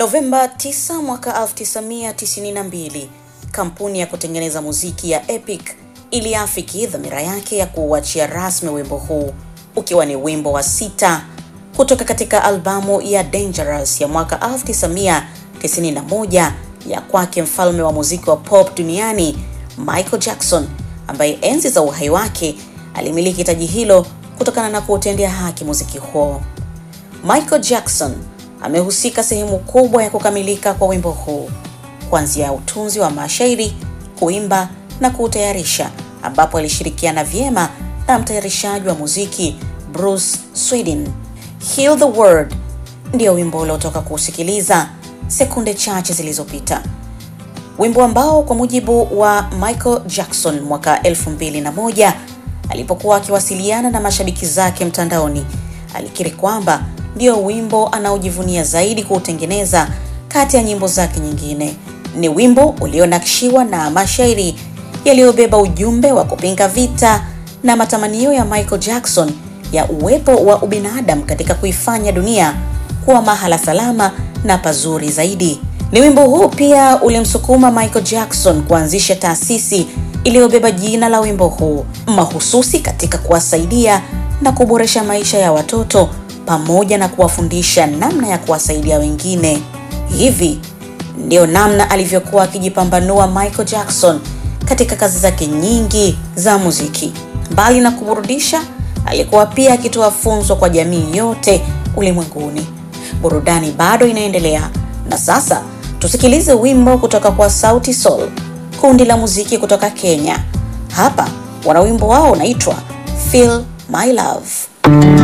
Novemba 9 mwaka 1992, kampuni ya kutengeneza muziki ya Epic iliafiki dhamira yake ya kuuachia rasmi wimbo huu ukiwa ni wimbo wa sita kutoka katika albamu ya Dangerous ya mwaka 1991 ya kwake mfalme wa muziki wa pop duniani Michael Jackson, ambaye enzi za uhai wake alimiliki taji hilo kutokana na kuutendea haki muziki huo. Michael Jackson amehusika sehemu kubwa ya kukamilika kwa wimbo huu, kuanzia utunzi wa mashairi, kuimba na kuutayarisha, ambapo alishirikiana vyema na mtayarishaji wa muziki Bruce Sweden. Heal the World ndio wimbo uliotoka kuusikiliza sekunde chache zilizopita, wimbo ambao kwa mujibu wa Michael Jackson mwaka 2001 alipokuwa akiwasiliana na mashabiki zake mtandaoni, alikiri kwamba ndio wimbo anaojivunia zaidi kuutengeneza kati ya nyimbo zake nyingine. Ni wimbo ulionakshiwa na mashairi yaliyobeba ujumbe wa kupinga vita na matamanio ya Michael Jackson ya uwepo wa ubinadamu katika kuifanya dunia kuwa mahala salama na pazuri zaidi. Ni wimbo huu pia ulimsukuma Michael Jackson kuanzisha taasisi iliyobeba jina la wimbo huu mahususi katika kuwasaidia na kuboresha maisha ya watoto pamoja na kuwafundisha namna ya kuwasaidia wengine. Hivi ndio namna alivyokuwa akijipambanua Michael Jackson katika kazi zake nyingi za muziki. Mbali na kuburudisha, alikuwa pia akitoa funzo kwa jamii yote ulimwenguni. Burudani bado inaendelea, na sasa tusikilize wimbo kutoka kwa Sauti Sol, kundi la muziki kutoka Kenya. Hapa wana wimbo wao unaitwa Feel My Love.